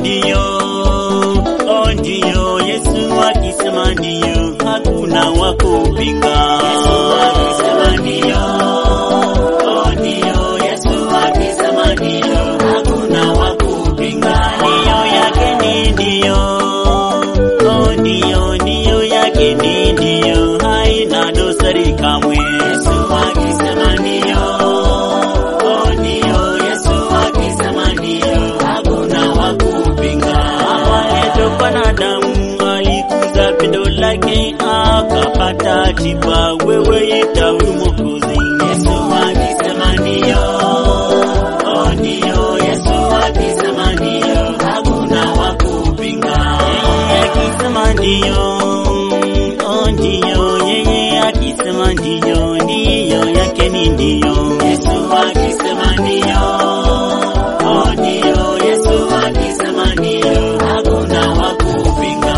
ndiyo, oh ndiyo, Yesu akisema ndiyo, hakuna wa kupinga. Yesu akisema ndiyo, oh ndiyo, Yesu akisema ndiyo, hakuna wa kupinga. Ndiyo yake ni ndiyo, oh ndiyo, ndiyo yake ni ndiyo, haina dosari kamwe. Yesu akisema ndiyo, oh ndiyo, Yesu akisema ndiyo, hakuna wa kupinga. Awayeto wanadamu alikuza pendo lake akapata tiba, wewe ita huyu Mwokozi. Yesu akisema ndiyo, oh ndiyo, Yesu akisema ndiyo, hakuna wa kupinga. Yeye akisema ndiyo, oh ndiyo, yeye akisema ndiyo, ndiyo yake ni ndiyo. Yesu akisema ndiyo, oh ndiyo, Yesu akisema ndiyo, hakuna wa kupinga.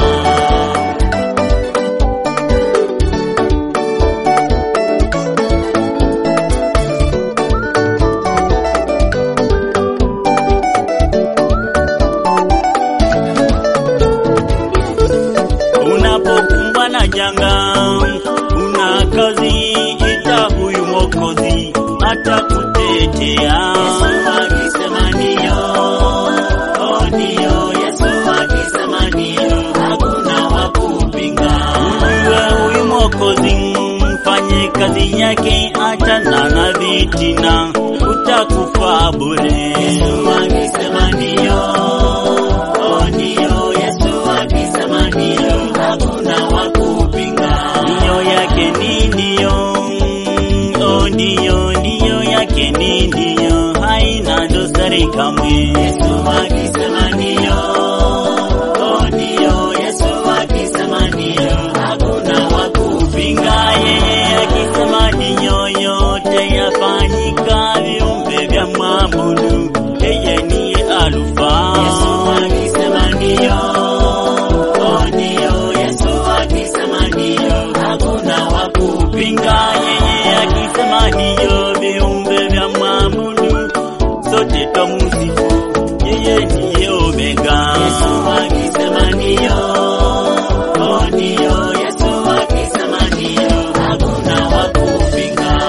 Unapokumbwa na janga, una kazi, ita huyu Mwokozi atakutetea. Yesu akisema ndiyo, oh ndiyo, Yesu akisema ndiyo, hakuna wa kupinga. Ujue huyu Mwokozi, mfanye kazi yake, achana na vitina, utakufa bure. Yesu akisema ndiyo, oh ndiyo, Yesu akisema ndiyo, hakuna wa kupinga. Ndiyo yake ni ndiyo, oh ndiyo, ndiyo yake ni ndiyo, haina dosari kamwe. Yesu akisema ndiyo, oh ndiyo, Yesu akisema ndiyo, hakuna wa kupinga. Yeye akisema ndiyo, yote yafanyika, viumbe vya mwabudu, yeye niye Alfa. Yesu akisema ndiyo, oh ndiyo, Yesu akisema ndiyo, hakuna wa kupinga. Yeye akisema ndiyo, viumbe vya mwabudu, sote twamusifu, yeye ndiye Omega. Yesu akisema ndiyo, oh ndiyo, Yesu akisema ndiyo, hakuna wa kupinga.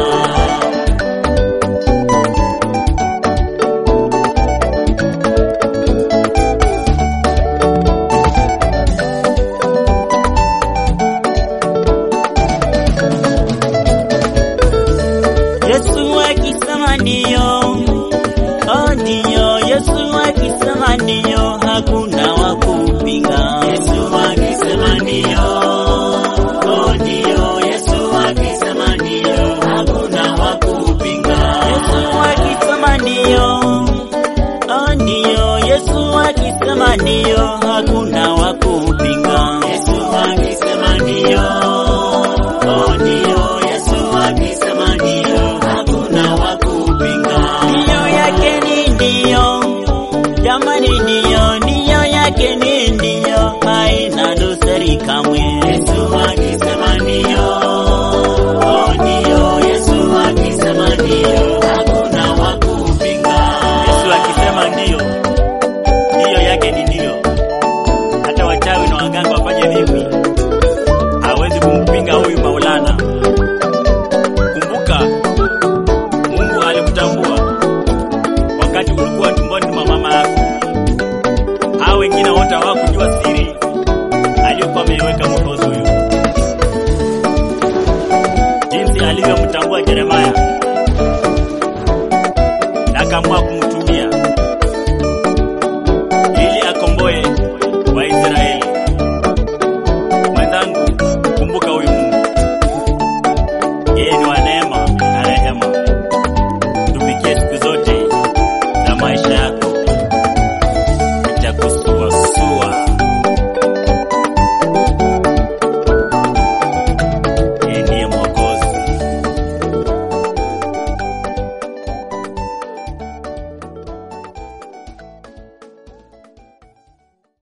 Yesu akisema ndiyo, oh ndiyo, Yesu akisema ndiyo, hakuna wa kupinga. Yesu akisema ndiyo, oh ndiyo, Yesu akisema ndiyo, hakuna wa kupinga. Yesu akisema ndiyo, oh ndiyo, Yesu akisema ndiyo, hakuna wa kupinga. Yesu akisema ndiyo, oh ndiyo, Yesu akisema ndiyo, hakuna wa kupinga. Ndiyo yake ni ndiyo, jamani, ndiyo, ndiyo yake ni ndiyo, haina dosari kamwe. Yesu akisema ndiyo, oh ndiyo, Yesu akisema ndiyo, hakuna wa kupinga. Yesu akisema ndiyo, ndiyo yake ni ndiyo. Hata wachawi na waganga wafanye vipi, hawezi kumpinga huyu Maulana. Kumbuka, Mungu alikutambua wakati ulikuwa tumboni mwa mama yako. Hao wengine wote hawakujua siri aliyokuwa ameiweka Mwokozi huyu, jinsi alivyomtambua Yeremaya na akaamua kumtumia ili akomboe Waisraeli. Mwenzangu, kumbuka huyu Mungu, yeye ni wa neema na rehema. Tumikie siku zote za maisha